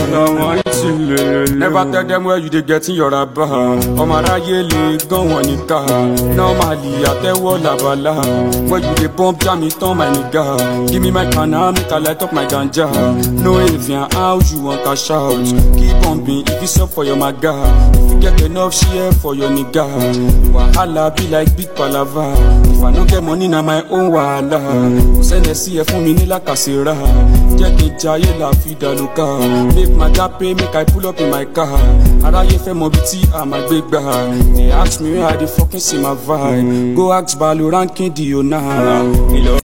lọ́wọ́ ìtìlẹ̀. never tell them where you dey get your raba. ọmọ aráyé lè gan wọn níkà. normally àtẹ́wọ́ làbàlà. when you dey bump jam it turn my nigga. give me my kana make I light up my ganja. no avian how you wan cash out. keep bumping if it's up for your maga. if you get enough share for your nigga. wahala be like big palava. if I no get money na my own wahala. kò sẹ́ni sí ẹ fún mi ní làkàṣẹ́ra. jẹ́ kí n jayé la fi dàlúkà. make my gap pay make I pull up in my car. aráyé fẹ́ mọ bí tí a máa gbé gbà. they ask me where I dey fokin see my vibe. go ask Balo ranking di ona.